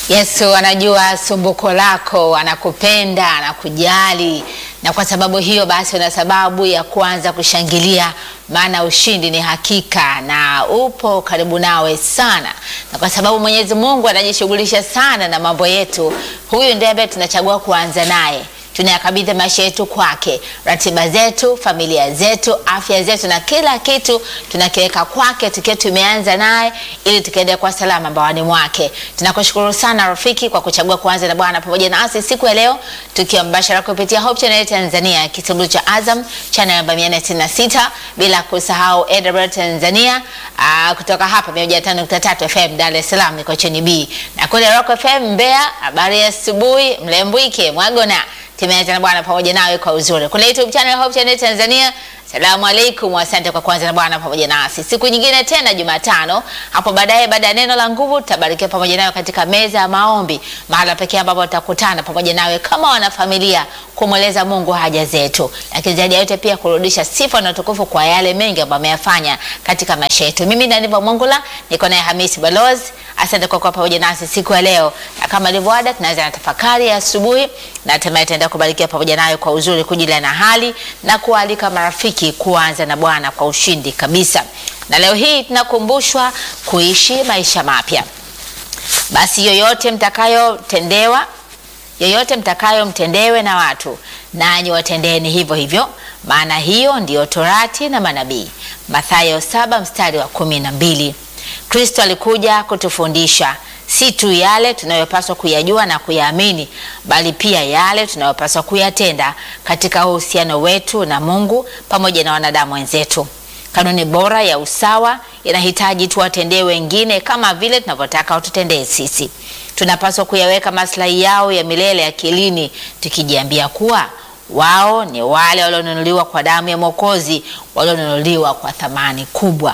Yesu anajua sumbuko lako, anakupenda, anakujali, na kwa sababu hiyo basi una sababu ya kuanza kushangilia, maana ushindi ni hakika na upo karibu nawe sana, na kwa sababu Mwenyezi Mungu anajishughulisha sana na mambo yetu, huyu ndiye ambaye tunachagua kuanza naye tunayakabidhi maisha yetu kwake, ratiba zetu, familia zetu, afya zetu na kila kitu tunakiweka kwake, tukiwa tumeanza naye ili tukaende kwa salama mbawani mwake. Tunakushukuru sana rafiki kwa kuchagua kuanza na Bwana pamoja nasi siku ya leo, tukiwa mbashara kupitia Hope Channel Tanzania, kitengo cha Azam channel namba 466, bila kusahau AWR Tanzania aa, kutoka hapa 105.3 FM Dar es Salaam iko chini B na kule Rock FM Mbeya. Habari ya asubuhi Mlembwike Mwagona tumeanza na Bwana pamoja nawe kwa uzuri kule YouTube channel Hope Channel Tanzania. Salamu alaikum, asante kwa kuanza na Bwana pamoja nasi siku nyingine tena, Jumatano hapo baadaye. Baada ya neno la nguvu, tutabarikiwa pamoja nawe katika meza ya maombi, mahala pekee ambapo tutakutana pamoja nawe kama wanafamilia kumweleza Mungu haja zetu, lakini zaidi ya yote pia kurudisha sifa na utukufu kwa yale mengi ambayo ameyafanya katika maisha yetu. Mimi ni Aniva Mwangula, niko naye Hamisi Balozi. Asante kwa kuwa pamoja nasi siku ya leo, na kama ilivyo ada, tunaanza na tafakari ya asubuhi na hatimaye tutaenda kubarikiwa pamoja nawe kwa uzuri, kujilia na hali na kualika marafiki kuanza na Bwana kwa ushindi kabisa. Na leo hii tunakumbushwa kuishi maisha mapya. Basi yoyote mtakayotendewa, yoyote mtakayomtendewe na watu, nanyi watendeeni hivyo hivyo, maana hiyo ndiyo torati na manabii. Mathayo saba mstari wa kumi na mbili. Kristo alikuja kutufundisha si tu yale tunayopaswa kuyajua na kuyaamini, bali pia yale tunayopaswa kuyatenda katika uhusiano wetu na Mungu pamoja na wanadamu wenzetu. Kanuni bora ya usawa inahitaji tuwatendee wengine kama vile tunavyotaka watutendee sisi. Tunapaswa kuyaweka maslahi yao ya milele akilini, tukijiambia kuwa wao ni wale walionunuliwa kwa damu ya Mwokozi, walionunuliwa kwa thamani kubwa.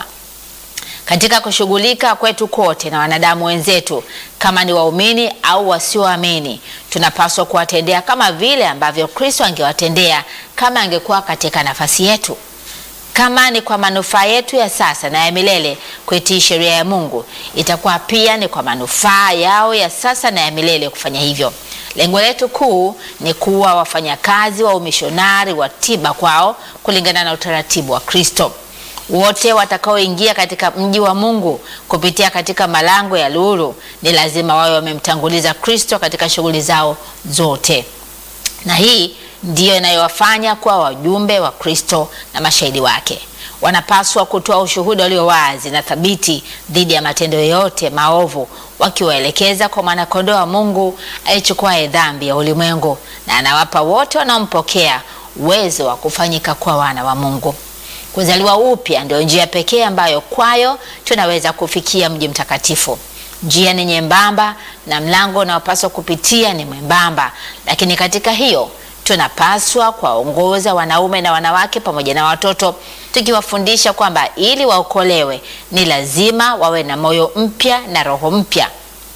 Katika kushughulika kwetu kote na wanadamu wenzetu, kama ni waumini au wasioamini, tunapaswa kuwatendea kama vile ambavyo Kristo angewatendea kama angekuwa katika nafasi yetu. Kama ni kwa manufaa yetu ya sasa na ya milele kuitii sheria ya Mungu, itakuwa pia ni kwa manufaa yao ya sasa na ya milele kufanya hivyo. Lengo letu kuu ni kuwa wafanyakazi wa umishonari wa tiba kwao kulingana na utaratibu wa Kristo. Wote watakaoingia katika mji wa Mungu kupitia katika malango ya lulu ni lazima wawe wamemtanguliza Kristo katika shughuli zao zote, na hii ndiyo inayowafanya kuwa wajumbe wa Kristo na mashahidi wake. Wanapaswa kutoa ushuhuda ulio wazi na thabiti dhidi ya matendo yote maovu, wakiwaelekeza kwa mwanakondoo wa Mungu aichukuaye dhambi ya ulimwengu, na anawapa wote wanaompokea uwezo wa kufanyika kuwa wana wa Mungu. Kuzaliwa upya ndio njia pekee ambayo kwayo tunaweza kufikia mji mtakatifu. Njia ni nyembamba na mlango unaopaswa kupitia ni mwembamba, lakini katika hiyo tunapaswa kuwaongoza wanaume na wanawake pamoja na watoto, tukiwafundisha kwamba ili waokolewe ni lazima wawe na moyo mpya na roho mpya.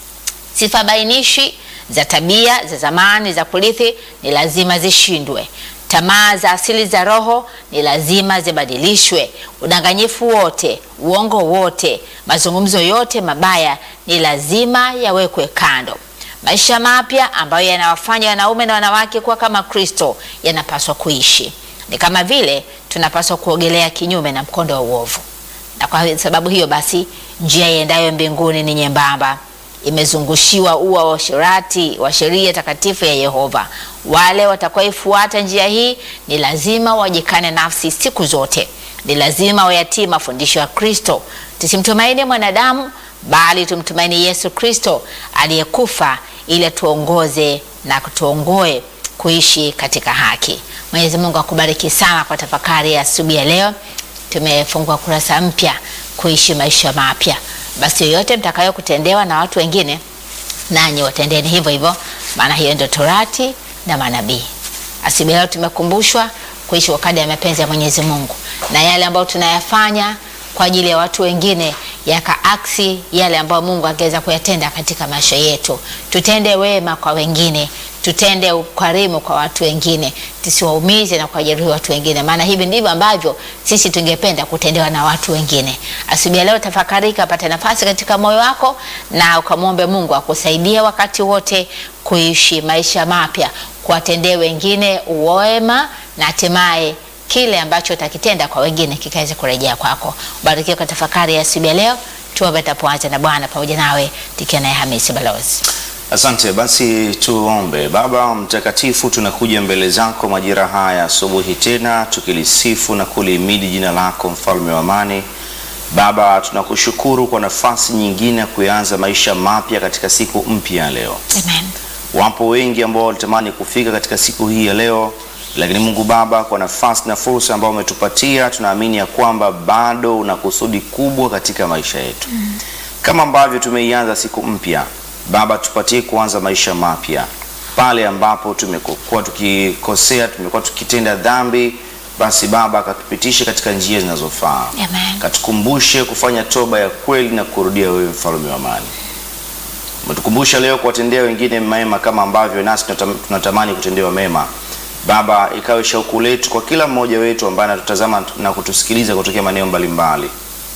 Sifa bainishi za tabia za zamani za kurithi ni lazima zishindwe. Tamaa za asili za roho ni lazima zibadilishwe. Udanganyifu wote, uongo wote, mazungumzo yote mabaya ni lazima yawekwe kando. Maisha mapya ambayo yanawafanya wanaume na wanawake kuwa kama Kristo yanapaswa kuishi. Ni kama vile tunapaswa kuogelea kinyume na mkondo wa uovu, na kwa sababu hiyo basi njia iendayo mbinguni ni nyembamba imezungushiwa ua wa uasherati wa sheria takatifu ya Yehova. Wale watakaoifuata njia hii ni lazima wajikane nafsi siku zote, ni lazima wayatii mafundisho ya Kristo. Tusimtumaini mwanadamu, bali tumtumaini Yesu Kristo aliyekufa ili atuongoze na kutuongoe kuishi katika haki. Mwenyezi Mungu akubariki sana kwa tafakari ya asubuhi ya leo. Tumefungua kurasa mpya, kuishi maisha mapya. Basi yoyote mtakayo kutendewa na watu wengine, nanyi watendeni hivyo hivyo, maana hiyo ndio torati na manabii. Asubuhi leo tumekumbushwa kuishi kwa kadri ya mapenzi ya Mwenyezi Mungu, na yale ambayo tunayafanya kwa ajili ya watu wengine yakaaksi yale ambayo Mungu angeweza kuyatenda katika maisha yetu. Tutende wema kwa wengine, tutende ukarimu kwa watu wengine, tusiwaumize na kuwajeruhi watu wengine, maana hivi ndivyo ambavyo sisi tungependa kutendewa na watu wengine. Asubuhi ya leo tafakari, kapata nafasi katika moyo wako na ukamwombe Mungu akusaidie wakati wote kuishi maisha mapya, kuwatendea wengine uwema na hatimaye kile ambacho utakitenda kwa wengine kikaweze kurejea kwako. Ubarikiwe kwa tafakari ya asubuhi ya leo. Tuombe tapoanza na Bwana pamoja nawe tukiwa naye Hamisi Balozi. Asante. Basi tuombe. Baba Mtakatifu, tunakuja mbele zako majira haya asubuhi tena tukilisifu na kulihimidi jina lako, mfalme wa amani. Baba, tunakushukuru kwa nafasi nyingine ya kuanza maisha mapya katika siku mpya ya leo. Amen. Wapo wengi ambao walitamani kufika katika siku hii ya leo, lakini Mungu Baba, kwa nafasi na fursa ambayo umetupatia, tunaamini ya kwamba bado una kusudi kubwa katika maisha yetu. Kama ambavyo tumeianza siku mpya, Baba, tupatie kuanza maisha mapya pale ambapo tumekuwa tukikosea, tumekuwa tukitenda dhambi, basi Baba akatupitishe katika njia zinazofaa, Amen. katukumbushe kufanya toba ya kweli na kurudia wewe, mfalme wa amani. Umetukumbusha leo kuwatendea wengine mema kama ambavyo nasi tunatam- tunatamani kutendewa mema. Baba, ikawe shauku letu kwa kila mmoja wetu ambaye anatutazama na kutusikiliza kutokea maeneo mbalimbali.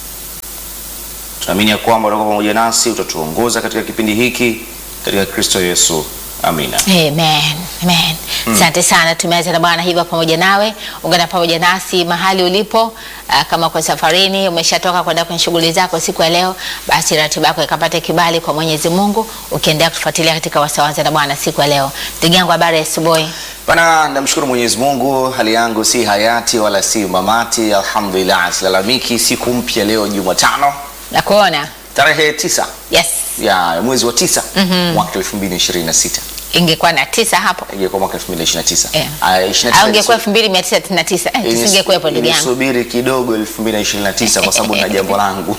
Tunaamini ya kwamba utakuwa pamoja nasi, utatuongoza katika kipindi hiki katika Kristo Yesu. Amina. Amen. Amen. Asante sana, tumeanza na Bwana hivyo pamoja nawe. Ungana pamoja nasi mahali ulipo. ah, kama kwa safarini umeshatoka kwenda kwenye shughuli zako siku ya leo, basi ratiba yako ikapate kibali kwa Mwenyezi Mungu, ukiendelea kutufuatilia katika wasawanza na Bwana siku ya leo. Ndugu yangu, habari ya asubuhi. Bana, namshukuru Mwenyezi Mungu, hali yangu si hayati wala si mamati, alhamdulillah, silalamiki. Siku mpya leo Jumatano Nakuona. tarehe tisa Yes. ya mwezi wa tisa mwaka 2026 Ingekuwa na tisa hapo. ingekuwa mwaka 2029 Eh. Ah, 29 Au ingekuwa 2999. Eh, Inis- tusingekuwepo ndugu yangu. inisubiri kidogo 2029 kwa sababu na jambo langu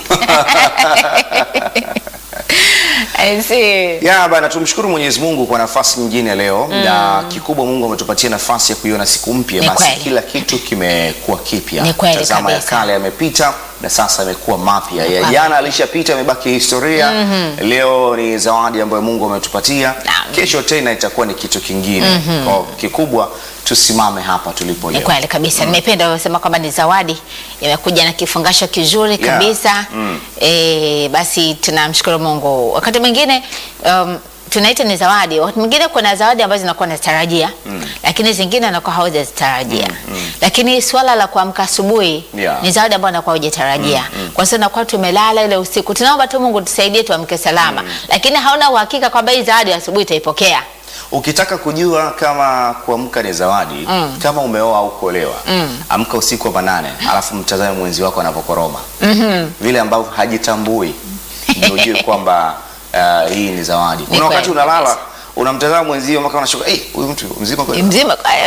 I see. ya bana, tumshukuru Mwenyezi Mungu kwa nafasi nyingine leo na kikubwa, Mungu ametupatia nafasi ya kuiona siku mpya, Ni basi kweli. kila kitu kimekuwa kipya. Ni kweli Tazama ya kabisa. kale yamepita na sasa yamekuwa mapya. Ya kweli. jana alishapita, yamebaki historia. Leo ni zawadi ambayo Mungu ametupatia. Naam. Kesho tena itakuwa ni kitu kingine. Kwa kikubwa tusimame hapa tulipo Ni leo. kweli kabisa. Nimependa ulivyosema kwamba ni zawadi imekuja na kifungasho kizuri Yeah. kabisa. Mm. E, basi tunamshukuru Mungu. Wakati mwingine um, tunaita ni zawadi. Wakati mwingine kuna zawadi ambazo zinakuwa nazitarajia lakini zingine anakuwa haujazitarajia. Lakini swala la kuamka asubuhi Yeah. ni zawadi ambayo anakuwa hujatarajia. Kwa sababu nakuwa tumelala ile usiku. Tunaomba tu Mungu tusaidie tuamke salama. Lakini hauna uhakika kwamba hii zawadi ya asubuhi itaipokea. Ukitaka kujua kama kuamka ni zawadi, kama umeoa au kuolewa, amka usiku wa manane, alafu mtazame mwenzi wako anapokoroma vile ambavyo hajitambui, ndio ujue kwamba uh, hii ni zawadi. Kuna kweli wakati unalala kabisa. unamtazama mwenzio mpaka unashuka, eh, huyu mtu mzima kweli? Mzima kwa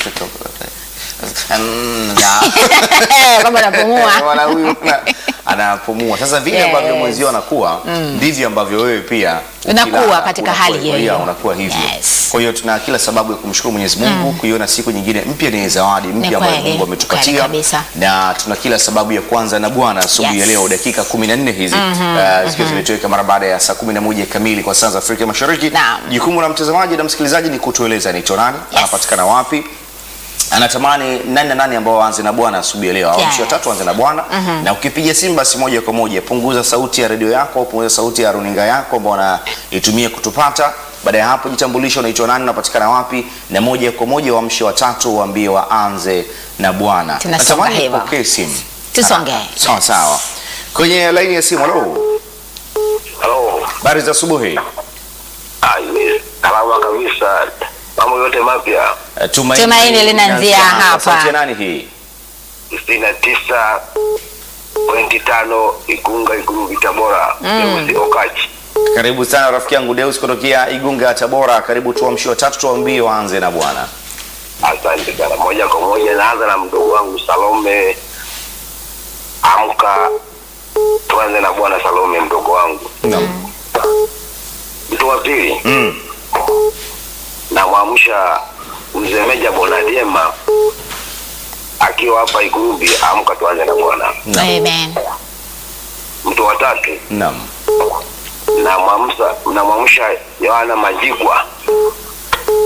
Mm, ya. kwamba napumua. Wala huyu na- anapumua. Sasa vile Yes. ambavyo mwenzio anakuwa ndivyo ambavyo wewe pia Unakuwa ukilala, katika unakuwa- hali hiyo yeah, hiyo. unakuwa hivyo. Yes. Kwa hiyo tuna kila sababu ya kumshukuru Mwenyezi Mungu kuiona siku nyingine mpya ni zawadi mpya ambayo kweli, Mungu kweli ametupatia kabisa. na tuna kila sababu ya kwanza na Bwana asubuhi ya Yes. leo dakika 14 hizi uh, zikiwa zimetoweka mara baada ya saa 11 kamili kwa saa za Afrika Mashariki. Naam. Jukumu la mtazamaji na msikilizaji ni kutueleza ni nani, Yes. anapatikana wapi, anatamani nani na nani ambao waanze na Bwana asubuhi ya leo au Yes. mshi watatu waanze na Bwana na ukipiga simu basi moja kwa moja punguza sauti ya redio yako au punguza sauti ya runinga yako ambao unaitumia kutupata. Baada ya hapo jitambulisha, unaitwa nani, unapatikana wapi, na moja kwa moja waamshe watatu waambie waanze na Bwana. Tunasonga Natamani hivyo. nipokee simu. Tusonge. Ah, Sawa sawa. Kwenye laini ya simu, halo. Halo. Habari za asubuhi. Ah, yes. Salama kabisa. Mambo yote mapya. Eh, Tumaini linaanzia hapa. Sauti ya nani hii? sitini na tisa pointi tano Igunga Iguruvi Tabora. Mm. Okachi. Karibu sana rafiki yangu Deus kutokea Igunga Tabora. Karibu tuamshie watatu tuwaambie waanze na Bwana. Asante sana. Moja kwa moja naanza na mdogo wangu Salome. Amka tuanze na bwana Salome mdogo wangu. Naam. Mtu wa pili Mm. namwamsha mzee Meja Bonadiema akiwa hapa Iguruvi, amka tuanze na bwana. Naam. Amen. Mtu wa tatu Naam. namwamsha namwamsha Yohana Majigwa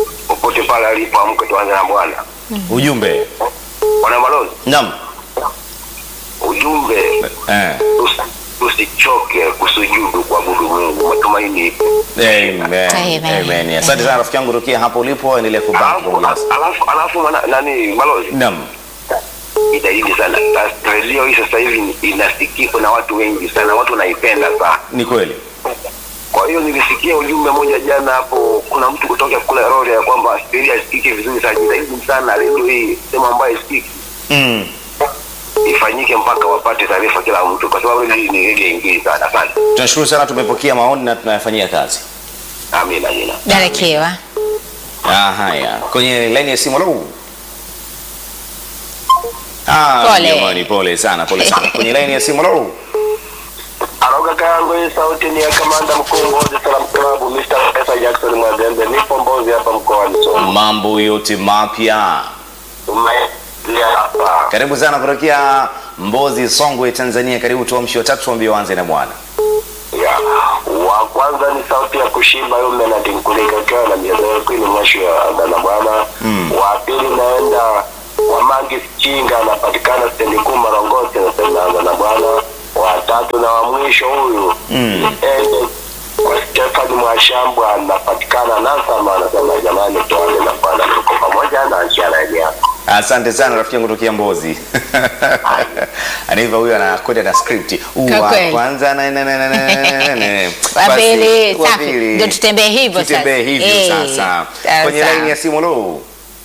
popote pale alipo, amke tuanze na Bwana. Ujumbe. Bwana balozi, Naam. ujumbe Eh. tusi- tusichoke kusujudu kuabudu Mungu, matumaini ipo. Amen. Amen. Amen. Asante sana rafiki yangu tokea hapo ulipo, endelea kubaki Alafu pamoja nasi. alafu alafu mwana- nani balozi, Naam. itaidi sana Na redio hii sasa hivi inasikika na watu wengi sana, watu wanaipenda sana. Ni kweli. Kwa hiyo nilisikia ujumbe mmoja jana hapo, kuna mtu kutoka kule Rorya ya kwamba spidi asikiki vizuri sana, jitahidi sana redio hii sehemu ambayo isikiki Mm. ifanyike mpaka wapate taarifa kila mtu, kwa sababu hii ni redio ingine sana. Asante, Tunashukuru sana, tumepokea maoni na tunayafanyia kazi. amina, amina. Barikiwa. Ah, haya. Kwenye laini ya simu lo. Ah, Pole. jamani pole sana, pole sana. Kwenye laini ya simu lo. Alo kaka yangu, hii sauti ni ya kamanda mkuu Mbozi Salam Club, Mr. Pesa Jackson Mwazembe. Nipo Mbozi hapa mkoani Songwe. Mambo yote mapya. Tumelia hapa. Karibu sana kutokea Mbozi, Songwe, Tanzania. Karibu tuamshi watatu tuambie waanze na Bwana. Ya. Wa kwanza ni sauti ya kushimba yule Menadi Nkulika akiwa na miezi kwini mwisho ya Agana Bwana. Wa pili naenda wa Mangi Chinga anapatikana stendi kuu Marongosi nasema Agana Bwana. Wa tatu na wa mwisho huyu Mm. ende kwa Stefani Mwashambwa anapatikana Nasama anasema jamani, tuanze na Bwana, tuko pamoja na njia yako. Asante sana rafiki yangu tokea Mbozi. Anaiva huyo anakwenda na script. Kwa Wa kweli. kwanza na na na na na na na. Wa Basi, pili, wa safi. pili. Ndio tutembee hivyo sasa. Tutembee hivyo Eh, sasa. sawa, Kwenye sawa. laini ya simu lo.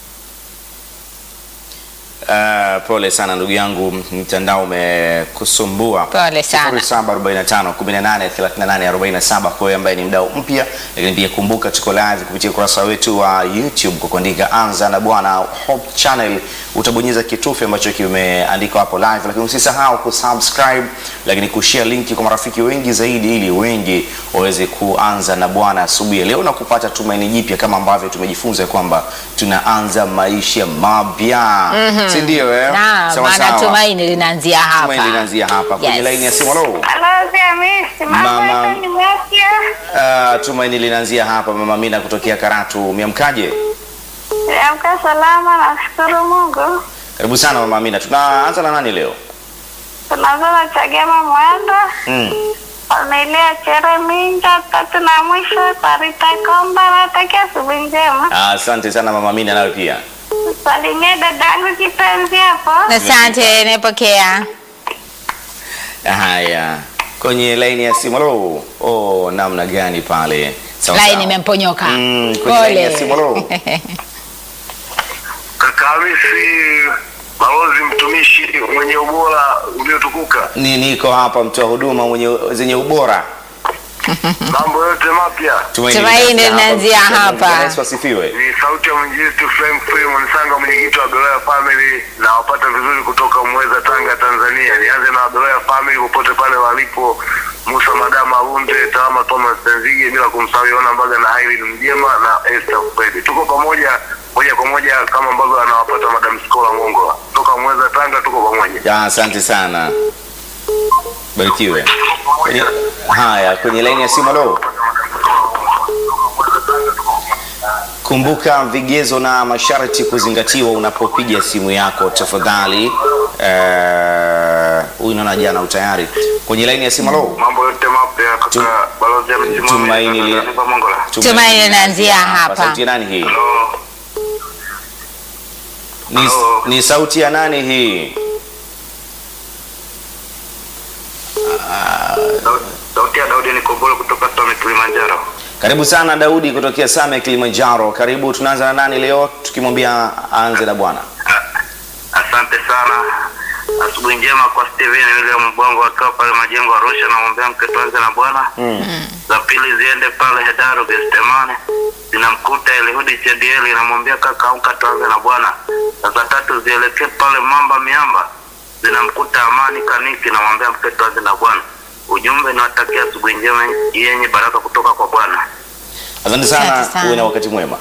Uh, pole sana ndugu yangu, mtandao umekusumbua. Pole sana. 0745 18 38 47 kwa wewe ambaye ni mdau mpya, lakini pia kumbuka tuko live kupitia ukurasa wetu wa YouTube kwa kuandika Anza na Bwana Hope Channel, utabonyeza kitufe ambacho kimeandikwa hapo live, lakini usisahau kusubscribe, lakini kushare linki kwa marafiki wengi zaidi, ili wengi waweze kuanza na Bwana asubuhi ya leo na kupata tumaini jipya, kama ambavyo tumejifunza kwamba tunaanza maisha mapya, si ndio? Eh, Na Sawa maana sawa. tumaini linaanzia hapa. Tumaini linaanzia hapa kwenye Yes. laini ya simu. Hello. Balozi Hamisi, mambo Mama. yetu ni mapya. Uh, tumaini linaanzia hapa. Mama Mina kutokea Karatu, miamkaje? Niamka salama, nashukuru Mungu. Karibu sana Mama Mina. Tunaanza na nani leo? Tunazana Chagema Mwendo, Mm. Cornelia Chere Minja, tatu na mwisho Tarita Komba. Natakia asubuhi njema. Ah, Asante sana Mama Mina, nawe pia. Salimia dadangu kipenzi hapo. Asante, nimepokea. Haya, kwenye laini ya simu. Hello. Oh, namna gani pale? Sawa Laini sawa. imemponyoka. Mm, kwenye laini ya simu. Hello. Kaka Hamisi, balozi mtumishi mwenye ubora uliotukuka, Ni niko hapa mtoa huduma mwenye zenye ubora. mambo yote mapya. Tumaini linaanzia hapa. Bwana Yesu asifiwe. Ni sauti ya mwinjilisti Frame Frame Msanga, mwenyekiti wa Beloya Family, na wapata vizuri kutoka Mweza, Tanga, Tanzania. Nianze na Beloya Family popote pale walipo, Musa Madama Runde, Tawama Thomas Tenzige, bila kumsahau Yona Mbaga na Irene Mjema na Esther Fredi. Tuko pamoja moja kwa moja kama ambavyo anawapata Madam Skola Mongola toka Mweza, Tanga. Tuko pamoja. Ya, asante sana. Barikiwe. Kwenye, haya, kwenye laini ya simu. Hello. Kumbuka vigezo na masharti kuzingatiwa unapopiga simu yako tafadhali. Eh, Huyu naona jana utayari. Kwenye laini ya simu. Hello. Mambo yote mapya Tu- kaka balozi amesimama. Tumaini li- Mongola. Tumaini linaanzia hapa. Sauti ya nani hii? Hello. Ni, Hello. ni sauti ya nani hii? Sauti ya Daudi Nikobolo kutoka Tome Kilimanjaro. Karibu sana Daudi kutokea Same Kilimanjaro. Karibu, tunaanza na nani leo tukimwambia aanze na Bwana? Asante sana. Asubuhi njema kwa Steven William Mbongo akiwa pale majengo ya Arusha, namwombea mke tuanze na Bwana. Za pili ziende pale Hedaru Gestemane, zinamkuta Elihudi Chedieli, namwambia kaka amka tuanze na Bwana. Na za tatu zielekee pale Mamba Miamba, zinamkuta Amani Kaniki, namwambia mke tuanze na Bwana. Ujumbe niwatakia asubuhi njema yenye baraka kutoka kwa Bwana. Asante sana, Asante sana. uwe na wakati mwema.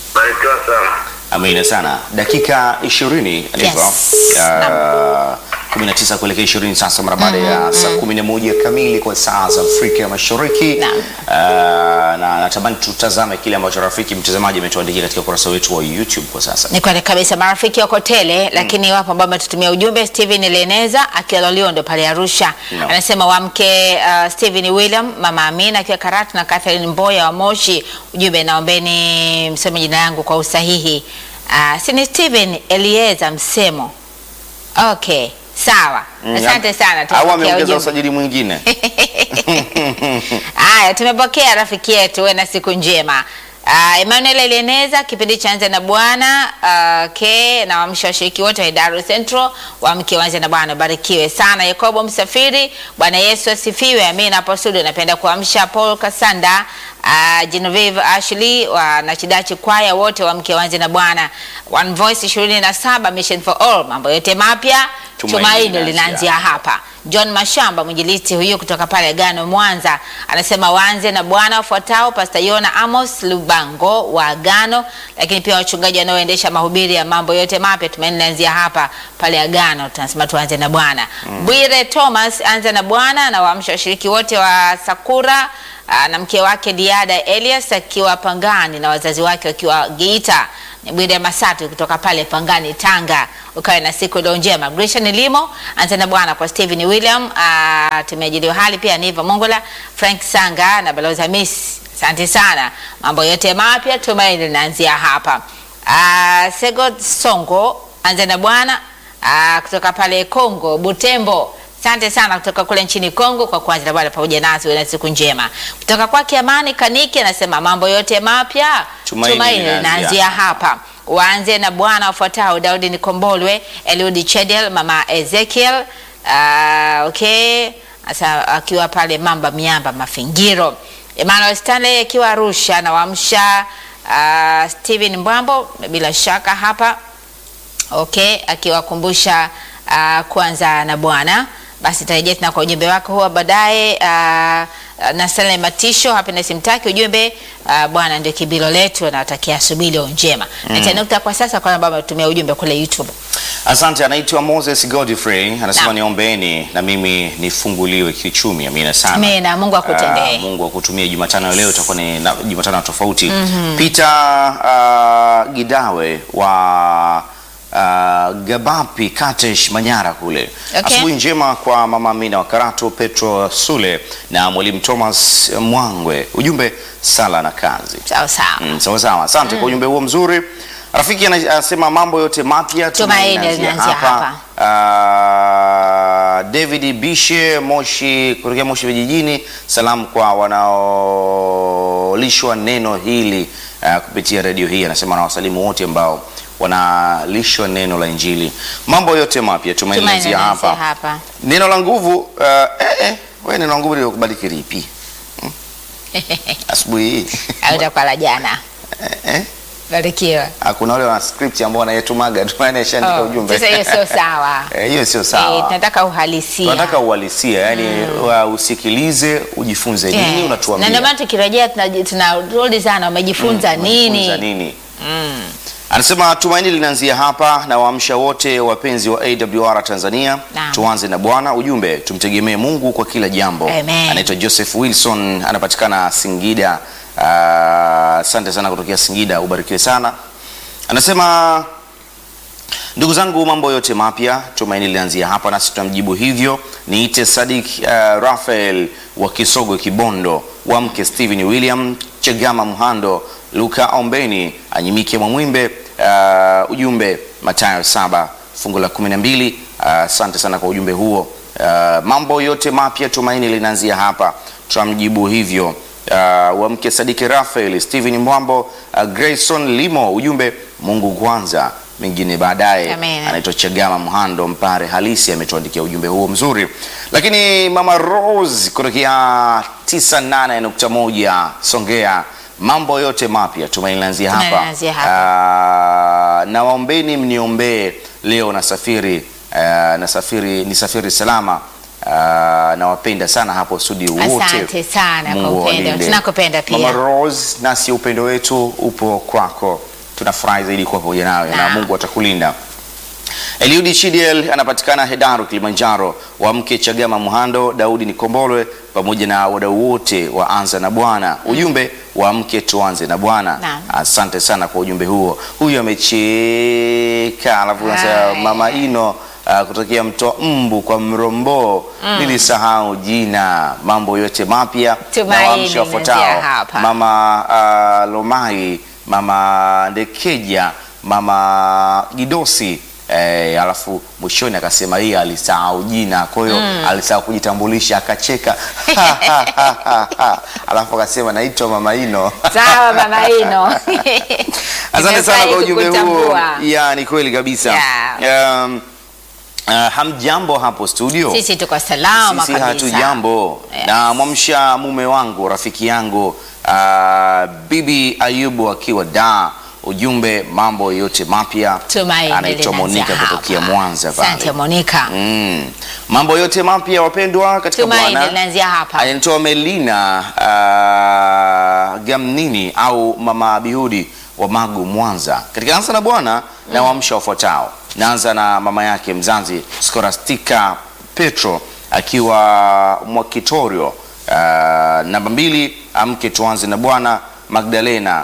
Barikiwa sana. Amina sana. Dakika ishirini ndivyo Yes. uh, 19 kuelekea 20 sasa mara baada ya saa 11 kamili kwa saa za Afrika ya Mashariki. Naam. Ah, na natamani tutazame kile ambacho rafiki mtazamaji ametuandikia katika ukurasa wetu wa YouTube kwa sasa. Ni kweli kabisa, marafiki wako tele, lakini wapo ambao wametutumia ujumbe. Steven Leneza akiwa Loliondo pale Arusha No. anasema wamke uh, Steven William, mama Amina akiwa Karatu na Catherine Mboya wa Moshi. Ujumbe, naombeni mseme jina yangu kwa usahihi. Uh, si ni Steven Elieza Msemo. Okay, sawa, Mm, asante sana. Au tumepokea ameongeza ujumbe. usajili mwingine. Haya, tumepokea rafiki yetu, uwe na siku njema. Uh, Emmanuel Elieneza, kipindi cha Anza na Bwana uh, ke na wamsha washiriki wote wa Idaro Central wamke wanze na Bwana, barikiwe sana. Yakobo Msafiri, Bwana Yesu asifiwe. Amina. Hapo studio napenda kuamsha Paul Kasanda, uh, Genevieve Ashley wa na Chidachi kwaya wote wamke wanze na Bwana. One Voice 27 Mission for All, mambo yote mapya Tumaini tumaini linaanzia linaanzia hapa. John Mashamba mwinjilisti huyu kutoka pale Gano Mwanza anasema waanze na Bwana wafuatao: Pastor Yona Amos Lubango wa Agano, lakini pia wachungaji wanaoendesha mahubiri ya mambo yote mapya. Tumaini linaanzia hapa pale Agano, tunasema tuanze na Bwana. Bwire Thomas anza na Bwana na waamsha washiriki wote wa Sakura aa, na mke wake Diada Elias akiwa Pangani na wazazi wake wakiwa Geita. Ni Bwire Masatu kutoka pale Pangani, Tanga. Ukawe na siku iliyo njema. Grishan Limo anza na Bwana kwa Stephen William, uh, tumeajiliwa hali pia Niva Mongola, Frank Sanga na Balozi Hamis. Asante sana. Mambo yote mapya tumaini linaanzia hapa. Uh, Sego Songo anza na Bwana uh, kutoka pale Kongo Butembo. Asante sana kutoka kule nchini Kongo kwa kuanza na Bwana pamoja nasi, uwe na siku njema. Kutoka kwake Amani Kaniki anasema mambo yote mapya Tumaini tumaini linaanzia linaanzia hapa. Waanze na Bwana wafuatao: Daudi Nikombolwe, Eliudi Chedel, mama Ezekiel uh, okay, asa akiwa pale Mamba Miamba Mafingiro, Emmanuel Stanley akiwa Arusha na wamsha uh, Steven Mbwambo bila shaka hapa okay, akiwakumbusha uh, kwanza na Bwana. Basi tarejea tena kwa ujumbe wako huwa baadaye. Uh, na Stanley Matisho Happiness Mtaki ujumbe uh, Bwana ndio kibilo letu, nawatakia asubuhi iliyo njema. Mm. Na nukta kwa sasa kwa ambao wametumia ujumbe kule YouTube. Asante, anaitwa Moses Godfrey anasema Naam. niombeeni na mimi nifunguliwe kiuchumi. Amina sana. Amina, Mungu akutendee. Ah, Mungu akutumie Jumatano ya leo itakuwa ni na- Jumatano tofauti. Peter ah, Gidawe wa ah, Gabapi Katesh Manyara kule. Okay. Asubuhi njema kwa mama Amina wa Karatu, Petro Sule na mwalimu Thomas Mwangwe. Ujumbe sala na kazi. Sawa sawa. Mm, sawa sawa, asante kwa ujumbe huo mzuri. Rafiki ana- anasema mambo yote mapya Tumaini tunaanzia linaanzia hapa. Ah, David Bishe Moshi kutokea Moshi vijijini, salamu kwa wanaolishwa neno hili ah, kupitia redio hii. Anasema na wasalimu wote ambao wanalishwa neno la Injili. Mambo yote mapya tumaini Tumaini linaanzia linaanzia hapa. hapa. Neno la nguvu ah, eh, eh, wewe neno la nguvu lilikubaliki lipi? Hmm? Asubuhi hii Au itakuwa la jana. eh, eh? Barikiwa. Ah, kuna wale wana script ambao wanayetumaga tu anaishaandika Oh, ujumbe. Sasa hiyo sio sawa. Eh, hiyo sio Eh, sawa. tunataka uhalisia. Tunataka uhalisia, yani wa usikilize, ujifunze nini Yes. Na unatuambia. ndio maana tukirejea tunaji- tunarudi sana umejifunza Unajifunza nini? nini? Anasema tumaini linaanzia hapa na waamsha wote wapenzi wa AWR Tanzania. Naam. Tuanze na Bwana, ujumbe tumtegemee Mungu kwa kila jambo. Amen. Anaitwa Joseph Wilson, anapatikana Singida. Ah, Asante sana kutokea Singida, ubarikiwe sana. Anasema Ndugu zangu, mambo yote mapya tumaini linaanzia hapa, nasi tunamjibu hivyo. Niite Sadik uh, Rafael wa Kisogo Kibondo, wamke Stephen William Chegama Mhando, Luka Ombeni Anyimike Mwamwimbe. Uh, ujumbe Mathayo saba fungu la kumi na mbili. Uh, Asante sana kwa ujumbe huo. Uh, mambo yote mapya tumaini linaanzia hapa, tunamjibu hivyo. Uh, wamke Sadiki Rafael Stephen Mwambo, uh, Grayson Limo, ujumbe Mungu kwanza mengine baadaye. Amen. Anaitwa Chagama Mhando Mpare halisi ametuandikia ujumbe huo mzuri. Lakini mama Rose kutokea 98.1 Songea, mambo yote mapya tumaini linaanzia Tumaini hapa. linaanzia hapa. Ah, na waombeni mniombee leo nasafiri, ah, nasafiri nisafiri salama. Ah, nawapenda sana hapo studio wote. Asante sana kwa Mungu upendo. awalinde. Tunakupenda pia. Mama Rose, nasi upendo wetu upo kwako, tunafurahi zaidi kuwa pamoja nawe na Naam. Mungu atakulinda. Eliudi Chidiel anapatikana Hedaru, Kilimanjaro. Wa mke Chagama Muhando, Daudi Nikombolwe pamoja na wadau wote wa Anza na Bwana. Ujumbe wa mke tuanze na Bwana. Naam. Asante sana kwa ujumbe huo. Huyu amecheka, alafu anasema Hai. mama Ino uh, kutokea mtoa mbu kwa Mrombo. Nilisahau jina. Mambo yote mapya na Tumaini waamsha wafuatao. inaanzia hapa. Mama uh, Lomai, mama Ndekeja, mama Gidosi eh, alafu mwishoni akasema hii alisahau jina, kwa hiyo alisahau kujitambulisha akacheka alafu akasema naitwa mama Ino. Sawa mama Ino. Asante sana kwa Nimefurahi ujumbe huo. kukutambua. Ya, ni kweli kabisa. Um, uh, hamjambo hapo studio? Sisi tuko salama Sisi kabisa. hatujambo. Yes. Na mwamsha mume wangu rafiki yangu uh, Bibi Ayubu akiwa da ujumbe mambo yote mapya. Tumaini Anaitwa linaanzia Monica hapa. kutokea Mwanza pale. Asante Monica. Mm. Mambo yote mapya wapendwa katika Tumaini Bwana. linaanzia hapa. Anaitwa Melina uh, Gamnini au Mama Bihudi wa Magu Mwanza. Katika Anza na Bwana na waamsha wafuatao. Naanza na mama yake mzazi Skorastika Petro akiwa Mwakitorio. Uh, namba mbili amke tuanze na Bwana Magdalena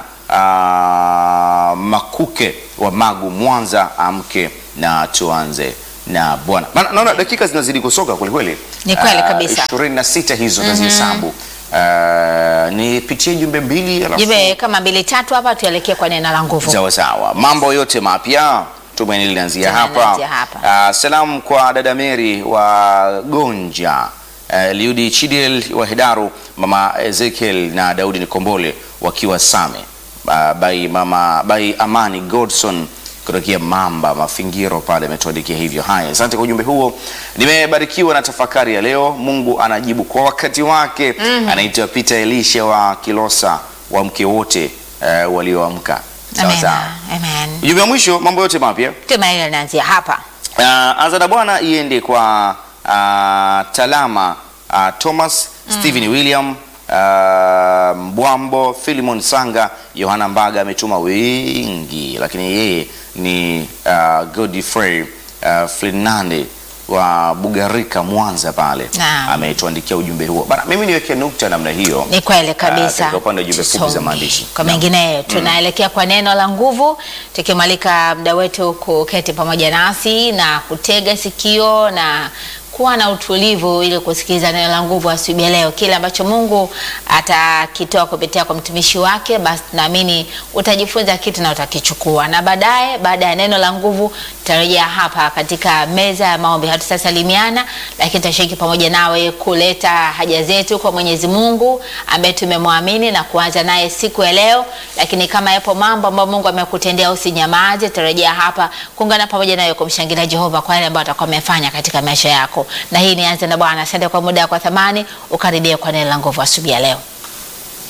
uh, Makuke wa Magu Mwanza amke na tuanze na Bwana. Maana naona dakika zinazidi kusoka kweli kweli. Ni kweli Ah, kabisa. 26 hizo nazihesabu. Uh, nipitie jumbe mbili alafu Jibe kama mbili tatu hapa tuelekee kwa neno la nguvu. sawa sawa. Mambo yote mapya tumaini linaanzia Tumaini hapa. linaanzia hapa. Uh, salamu kwa dada Mary wa Gonja, uh, Liudi Chidel wa Hedaru, mama Ezekiel na Daudi Nikombole wakiwa Same, uh, bai mama bai Amani Godson kutokea Mamba Mafingiro pale ametuandikia hivyo. Haya, asante kwa ujumbe huo. Nimebarikiwa na tafakari ya leo. Mungu anajibu kwa wakati wake. Anaitwa Peter Elisha wa Kilosa, wa mke wote uh, walioamka. Sawa Amen. sawa. Amen. Ujumbe wa mwisho, mambo yote mapya. Tumaini linaanzia hapa. Uh, anza na Bwana iende kwa uh, Talama uh, Thomas Stephen William uh, Mbwambo Philimon Sanga Yohana Mbaga ametuma wengi, lakini yeye ni uh, Godfrey uh, Fernande wa Bugarika Mwanza pale Naam. ametuandikia ujumbe huo bana. Mimi niweke nukta namna hiyo. Ni kweli Ah, kabisa. katika upande wa jumbe fupi za Tusonge. maandishi. Kwa Naam. mengineyo tunaelekea kwa neno la nguvu, tukimwalika mda wetu kuketi pamoja nasi na kutega sikio na kuwa na utulivu ili kusikiliza neno la nguvu asubuhi ya leo. Kile ambacho Mungu atakitoa kupitia kwa mtumishi wake, basi naamini utajifunza kitu na utakichukua, na baadaye, baada ya neno la nguvu, tutarejea hapa katika meza ya maombi. Hatutasalimiana, lakini tutashiriki pamoja nawe kuleta haja zetu kwa Mwenyezi Mungu ambaye tumemwamini na kuanza naye siku ya leo. Lakini kama yapo mambo ambayo Mungu amekutendea, usinyamaze, tutarejea hapa kuungana pamoja nawe kumshangilia Jehova kwa yale ambayo atakuwa amefanya katika maisha yako. Na hii ni Anza na Bwana. Asante kwa muda wako wa thamani, ukaribia kwa neno la nguvu asubuhi ya leo.